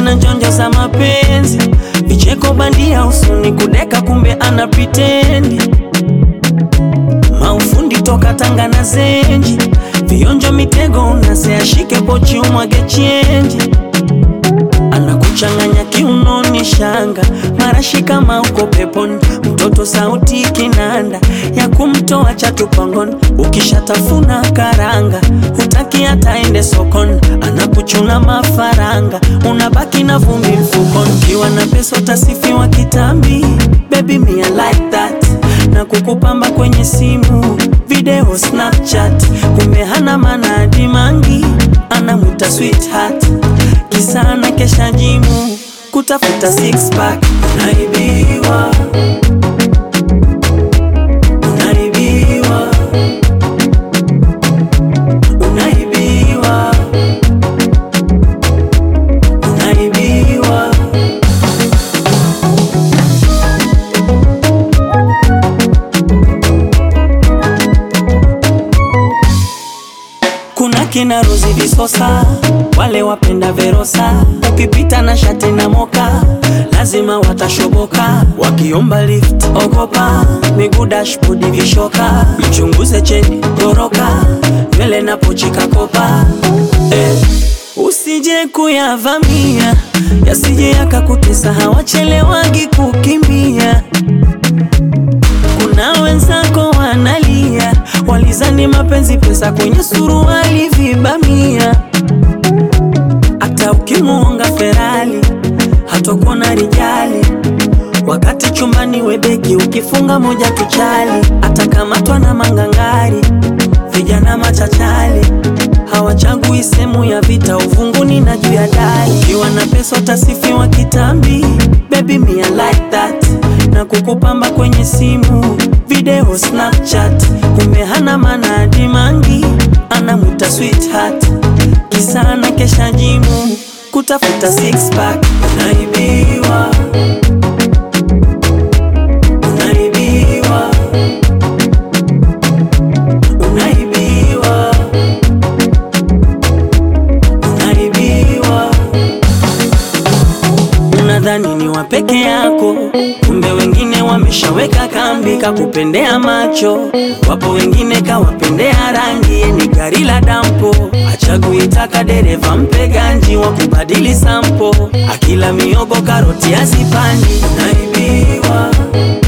tena njonjo za mapenzi, vicheko bandia usoni, kudeka kumbe ana pitendi, maufundi toka Tanga na Zenji, vionjo mitego unase, ashike pochi umwage chenji, anakuchanganya kiunoni shanga, marashi kama uko peponi, mtoto sauti kinanda ya kumtoa chatu pangoni, ukishatafuna karanga hutaki hata ende sokoni, anakuchuna mafaranga, unabaki na vumbi mfukoni, ukiwa na pesa utasifiwa kitambi, baby me I like that, na kukupamba kwenye simu video Snapchat, kumbe hana maana hadi mangi, anamwita sweetheart, kisa na kesha jimu kutafuta six pack, unaibiwa unaibiwa unaibiwa unaibiwa kuna kina Rozi Visosa, wale wapenda Verosa, ukipita na shati na moka lazima watashoboka, wakiomba lift ogopa, miguu dashboard vishoka, mchunguze cheni goroka, nywele na pochi kakopa eh. Usije kuyavamia yasije yakakutesa, hawachelewagi kukimbia kuna wenzako wanalia, walizani mapenzi pesa kwenye suruali vibamia. Hata ukimuonga Ferali hatakuona rijali, wakati chumbani webeki ukifunga moja tuchali, atakamatwa na mangangari, vijana machachali hawachagui sehemu ya vita, uvunguni na juu ya dari. Ukiwa na pesa utasifiwa kitambi, baby me I like that, na kukupamba kwenye simu video Snapchat, kumbe hana maana hadi mangi, anamwita sweetheart, kisa na kesha jimu kutafuta six pack, unaibiwa unaibiwa unaibiwa unaibiwa. Unadhani ni wa peke yako, kumbe wengine wameshaweka kambi, kakupendea macho. Wapo wengine kawapendea rangi, ye ni gari la dampo, achagui taka dereva, mpe ganji wa kubadili sampo, akila miogo karoti azipandi. Unaibiwa